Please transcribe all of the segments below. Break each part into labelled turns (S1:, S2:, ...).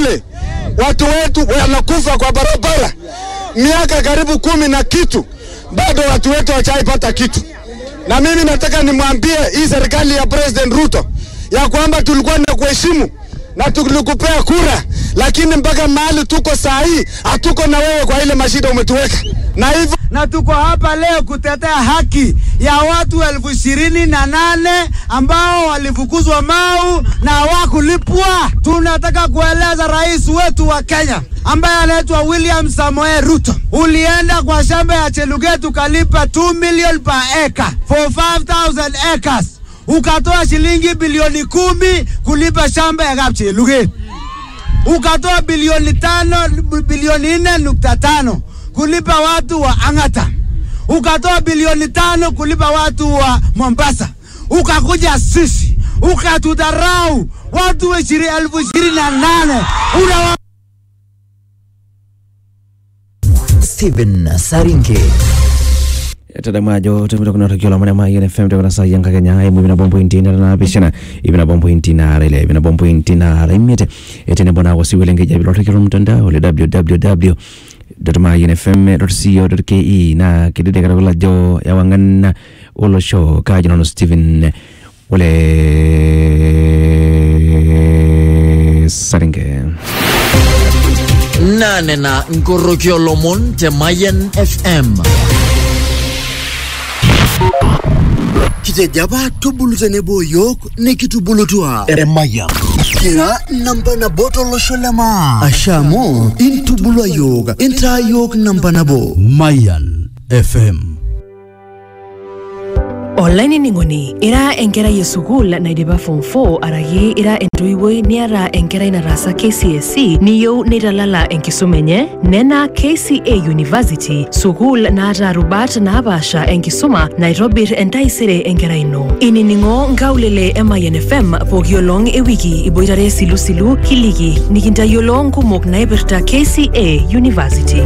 S1: Kitale, watu wetu wanakufa kwa barabara miaka karibu kumi na kitu, bado watu wetu hawajaipata kitu. Na mimi nataka nimwambie hii serikali ya President Ruto ya kwamba tulikuwa na kuheshimu na tulikupea kura, lakini mpaka mahali tuko saa hii hatuko na wewe kwa ile mashida umetuweka, na hivyo
S2: na tuko hapa leo kutetea haki ya watu elfu ishirini na nane ambao walifukuzwa Mau na hawakulipwa. Tunataka kueleza rais wetu wa Kenya ambaye anaitwa William Samoei Ruto, ulienda kwa shamba ya Cheluget ukalipa 2 million per acre for 5000 acres, ukatoa shilingi bilioni kumi kulipa shamba ya Kapcheluget, ukatoa bilioni tano bilioni nne nukta tano kulipa watu wa Ang'ata, ukatoa bilioni tano kulipa watu wa Mombasa, ukakuja sisi ukatudharau watu wa ishiri, elfu ishirini na nane Unawa...
S3: Stephen Saringe
S4: tadamajo tumita kuna tukio la manema yene fm tukuna sa yanga kenya imu ibina bombo intina na pishana ibina bombo intina ile ibina bombo intina imete etene bona wasi welenge jabi lo tukio mtandao le www .mynfm.co.ke na kidide kara kula jo ya wangan ulo show ka jinono Steven ule saringe
S3: nane na nkorokio lomon te Mayan FM
S5: kitejaba tubulu tenebo yok nikitubulutua eremaya kira namba nabo tolosho lema ashamu intubulua yok intaa yok namba nabo
S6: Mayan FM
S7: olainining'oni ira enkerai esukuul naidipa form 4 araki ira entoiwuoi niata enkerai nataasa KCSE niyieu neitalala enkisuma enye nena KCA University sukuul naata rubat naapaasha enkisuma naitobir entaisere enkerai ino inining'o nkaulele e Mayan FM pooki olong ewiki iboitare silusilu kiliki nikintayiolo nkumok naipirta KCA University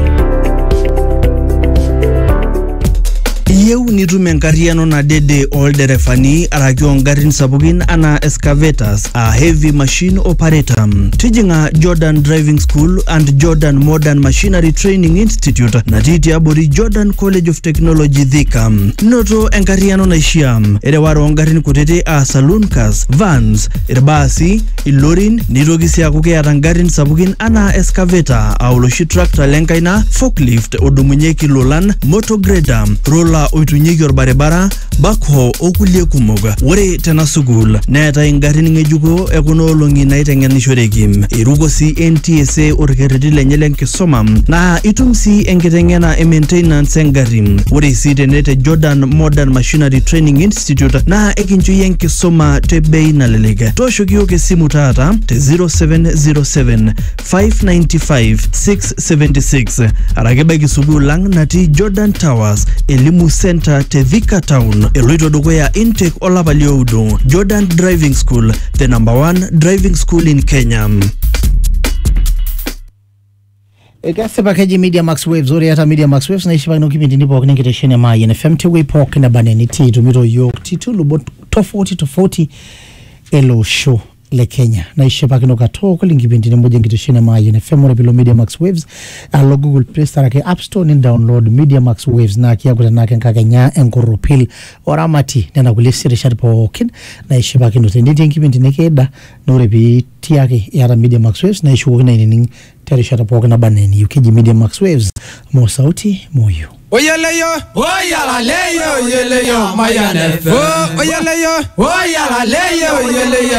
S8: iyieu nitum enkarriyiano nadede olderefani araki ongarrin sapukin anaa excavators a heavy machine operator tijing'a jordan driving school and jordan modern machinery training institute natii tiabori jordan college of technology thika noto enkarriyiano naishiaa ereware ongarrin kutiti a saloon cars vans irbaasi ilorin nitoki sii aaku keeta ngarrin sapukin anaa excavator a oloshi tractor lenkaina forklift odumunyieki lolan motograder rola oitunyeki orbaribara backhoe okulie kumok ore tena sukuul neetai ngarrin ng'ejuko ekuna olong'i naiteng'enishoreki iruko sii ntsa orkerreti lenye lenkisuma naa itum sii enkiteng'ena e maintenance engarri ore sii tene te jordan modern machinery training institute naa ekincho iyie enkisuma te bei nalelek tooshoki yiok esimu taata te 0707 595 676 arake baiki sukuul ang natii jordan towers elimu center te Thika town eloito dukuya intake olapa lioudo jordan driving school the number one driving school in kenya
S9: kesipa keji media max waves ore eata media max waves naishipakino kipindini pookin enkitesheni e Mayian FM tewuei pookin neba nenitii itumito yiok titulubot tofauti tofauti ele osho le Kenya naishipakino katukul inkipindini moja enkitesheni e Mayian FM ore pilo media max waves alo google play store ake app store ni download media max waves naa kiaku tenake enkakenya enkorropil oramati nena kulie sirishat pookin naishipakino tenetii enkipindi nikiida na ore piitii ake iyata media max waves naishukokino ainining terishata pookin naba enaa eniyieu keji media max waves mo sauti moyo
S10: Oyeleyo, oyalaleyo, oyeleyo, Mayan FM. Oyeleyo, oyalaleyo, oyeleyo.